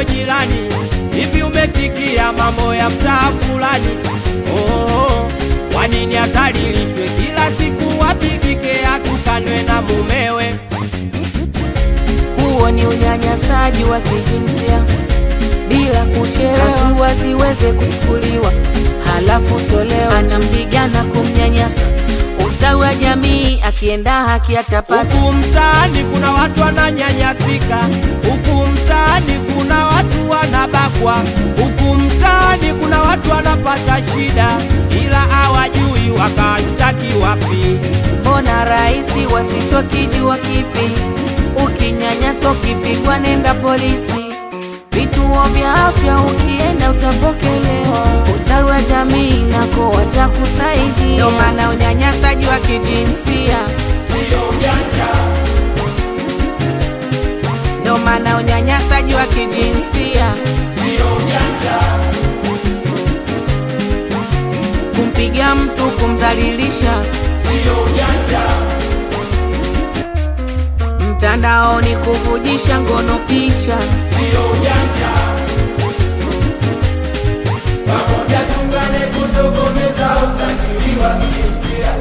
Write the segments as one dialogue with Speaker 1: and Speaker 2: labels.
Speaker 1: kwako jirani, hivi umesikia mambo ya mtaa fulani? Oh, kwa nini adhalilishwe kila siku, apigike atukanwe na mumewe?
Speaker 2: Huo ni unyanyasaji wa kijinsia bila kuchelewa, hatua ziweze kuchukuliwa, halafu sio leo anampiga na kumnyanyasa. Ustawi wa jamii akienda haki atapata.
Speaker 1: Huku mtaani kuna watu wananyanyasika, huku mtaani kuna watu wanabakwa, huku mtaani kuna watu wanapata shida, ila hawajui wakashtaki wapi.
Speaker 2: Mbona rahisi wasichokijua kipi? Ukinyanyaswa ukipigwa, nenda polisi. Vituo vya afya ukienda utapokelewa. Ustawi wa jamii nako watakusaidia. Ndio maana unyanyasaji wa kijinsia ndio maana unyanyasaji wa kijinsia kumpiga mtu, kumdhalilisha mtandaoni, kuvujisha ngono picha
Speaker 3: Pamoja tungane kutokomeza ukatili wa kijinsia.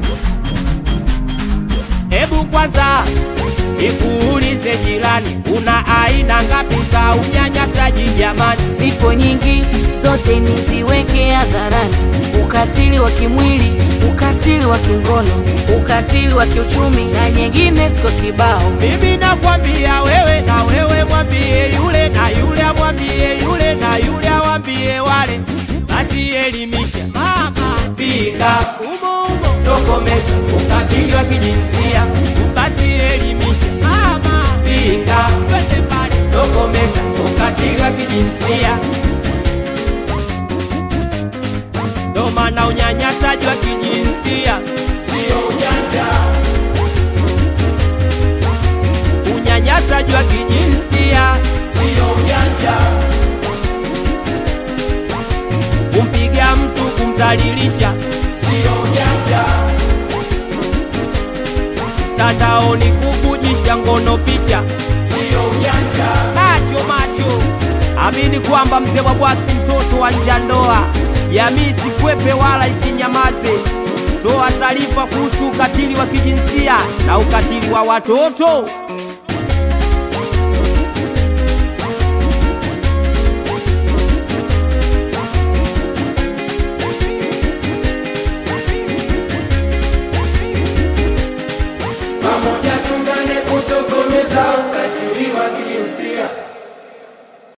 Speaker 1: Hebu kwanza nikuulize jirani, kuna aina ngapi za unyanyasaji jamani?
Speaker 2: zipo nyingi, zote niziweke hadharani: ukatili wa kimwili, ukatili wa kingono, ukatili wa kiuchumi na nyingine ziko kibao.
Speaker 1: Mimi nakwambia wewe, na wewe mwambie yule, na yule amwambie yule, na yule awambie wale. Basi elimisha mama, pinga umo umo, tokomeza ukatili wa kijinsia. Basi elimisha mama, pinga twende pale, tokomeza ukatili wa kijinsia. Ndo maana unyanyasaji wa kijinsia
Speaker 3: Sio ujanja,
Speaker 1: unyanyasaji wa kijinsia
Speaker 3: sio ujanja,
Speaker 1: kumpiga mtu, kumdhalilisha
Speaker 3: sio ujanja,
Speaker 1: mtandaoni, kuvujisha ngono picha.
Speaker 3: sio ujanja.
Speaker 1: Macho macho, amini kwamba mzee wa bwaksi, mtoto wa nje ya ndoa, jamii sikwepe wala isinyamaze. Toa taarifa kuhusu ukatili wa kijinsia na ukatili wa watoto.